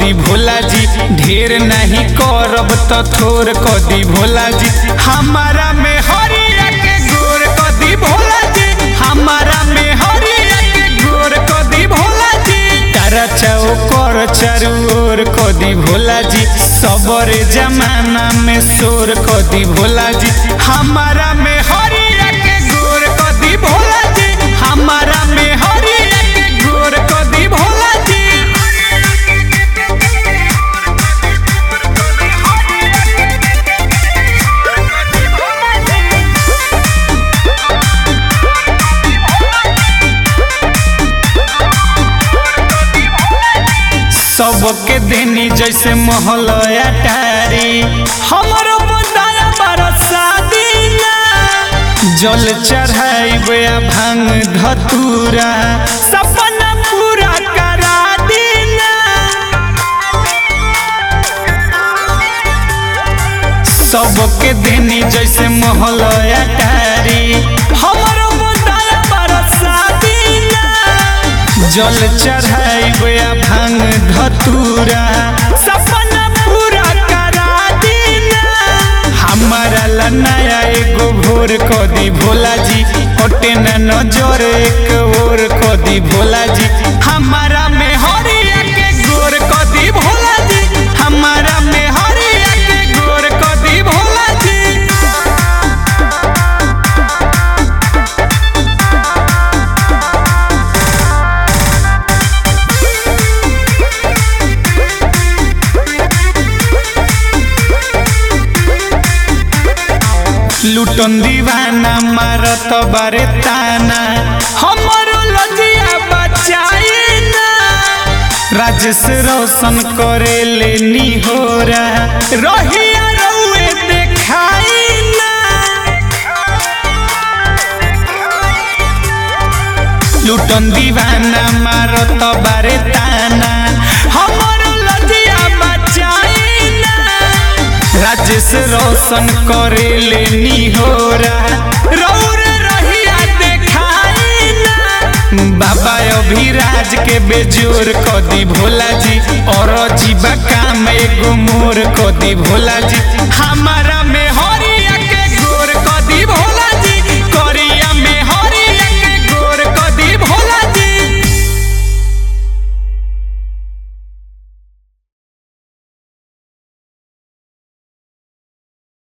कदी भोला जी ढेर नहीं करब तो थोर कदी भोला जी हमारा में हरिया के गोर कदी भोला जी हमारा में हरिया के गोर कदी भोला जी तारा चाओ कर चारू ओर कदी भोला जी सबर जमाना में शोर कदी भोला जी हमारा में हरिया के गोर कदी भोला जी हमारा में हरिया के गोर कदी भोला जी सबके देनी जैसे महल अटारी हमारो बंदाया बरसा दीना जल चढ़ाइबे आ भांग धतूरा सपना पूरा करा दीना सबके देनी जैसे महल अटारी हमारो बंदाया बरसा दीना जल चढ़ाइबे आ भांग धतूरा सपना पूरा करा दीना हमारा ला नया एगो भोर कदी भोला जी ओटे न नजर एक और कदी भोला जी हमारा में हरिया के गोर कदी भोला जी हमारा में हरिया के गोर कदी भोला जी लुटन दीवाना मारत बारे ताना हमरो लजिया बचाई ना राजेश रोशन करे ले निहोरा रहिया रउए देखाई ना लुटन दीवाना मारत बारे ताना हमरो लजिया बचाई ना राजेश रोशन करे ले निहोरा रौर रहिया देखाई ना बाबा अभिराज के बेजोर कदी भोला जी और जीवा काम एगो मोर कदी भोला जी हम